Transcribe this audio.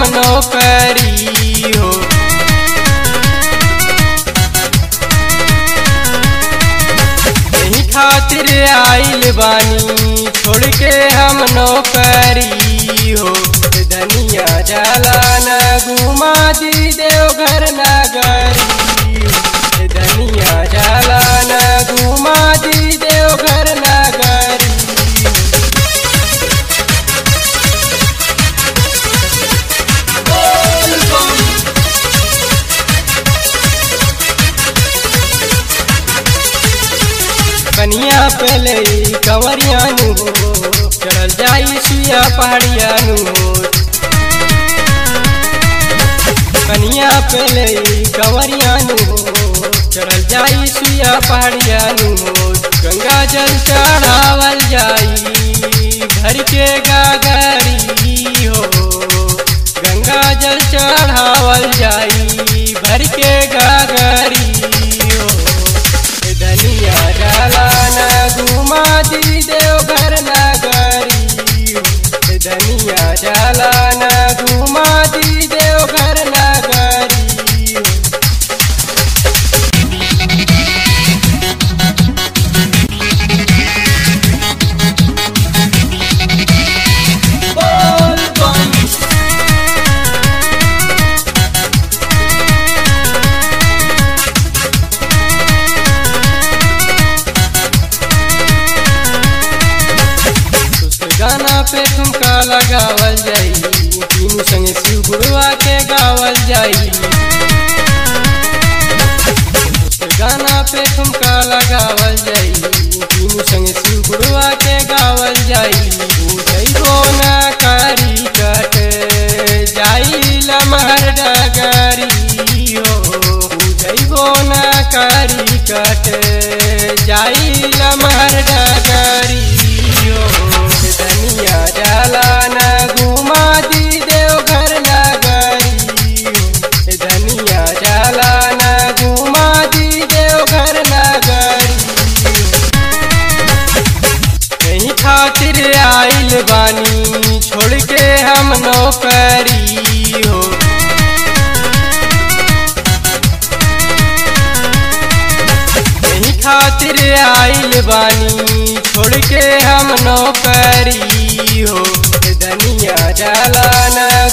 हम नौकरी हो यही खातिर आइल बानी छोड़ के हम नौकरी हो धनिया जाला न घुमा दी देव घर नगरी हो धनिया जाला न घुमा दी देव घर नगरी हो कनिया पहले कंवरिया नु हो चढ़ल जाई सुया पहाड़िया नु हो कनिया पहले कंवरिया नु हो चढ़ल जाई सुया पहाड़िया नु हो गंगा जल चढ़ावल जाई घर के गागरी हो गंगा जल चढ़ावल जाई भर के गागरी हो धनिया डाला न घुमा दी देव घर नगरी हो धनिया डाला न घुमा दी देव घर नगरी हो उसके गाना पे ठुमका लगावल जाई तीनू संगे शिव गुरुआ के गावल जाई उसके गाना पे ठुमका लगावल जाई तीनू संगे शिव गुरुआ के गावल जाई जइबो ना करी कट जाई लमहर डगरी हो जइबो ना करी कट जाई लमहर डगरी हो धनिया डाला न घुमा दी देव घर नगरी हो धनिया डाला न घुमा दी देव घर नगरी हो यही खातिर आइल बानी छोड़ के हम नौकरी हो यही खातिर आइल बानी छोड़ के हम नौकरी हो धनिया डाला न